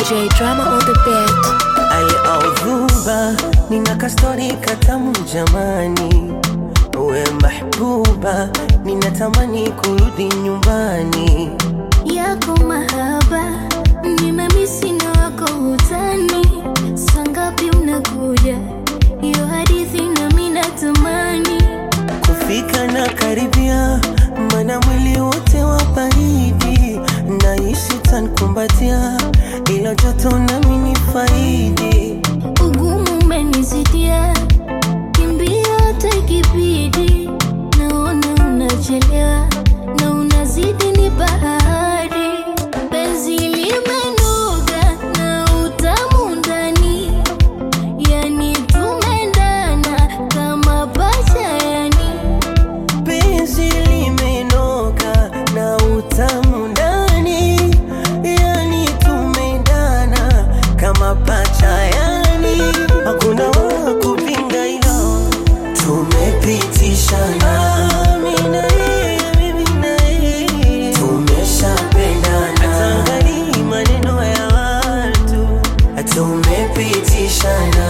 DJ drama on the beat. Al-Audhuba, nina kastori katamu jamani, we mahbuba, ninatamani kurudi nyumbani. yako mahaba nimemisi na wako utani sangapi unakuja hiyo hadithi nami natamani Kufika na karibia, mana mwili wote wa baridi, naishi tankumbatia, ilo joto nami ni faidi. ugumu umenizidia kimbia hata ikibidi naona unachelewa na unazidi ni bahari penzi limenoga na utamu ndani yani tumendana kama pacha yani penzi limenoka na utamu ndani, yani tumendana kama pacha, yani hakuna wa kupinga hilo, tumepitishana mimi na yeye, mimi na yeye, tumeshapendana, hata angalii maneno ya watu, tumepitishana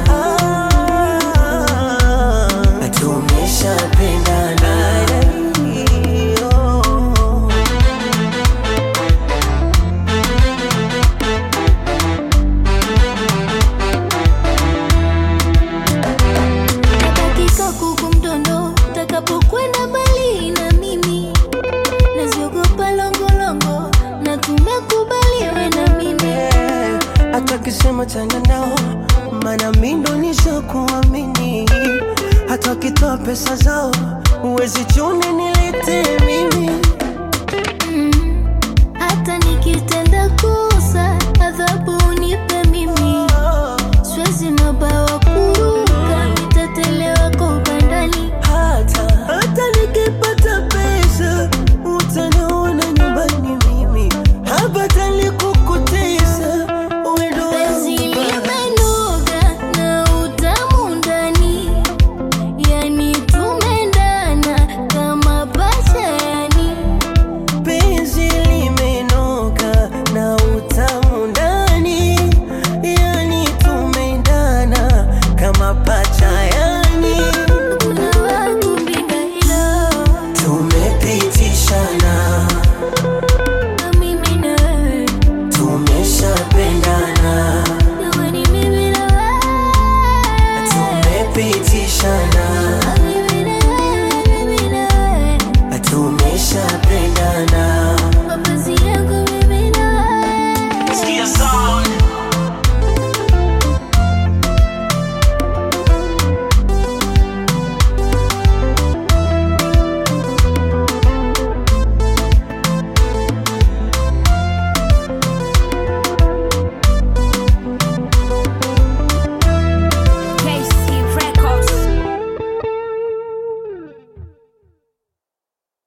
Ah, tumeshapendana Oh. dakika kuku mdondo takapokwenda mbali na mimi naziogopa longolongo na tumekubaliwe na mimi Eh, hata kisema chana nao, mana mindo nishakuamini. Hata wakitoa pesa zao, uwezi chune nilete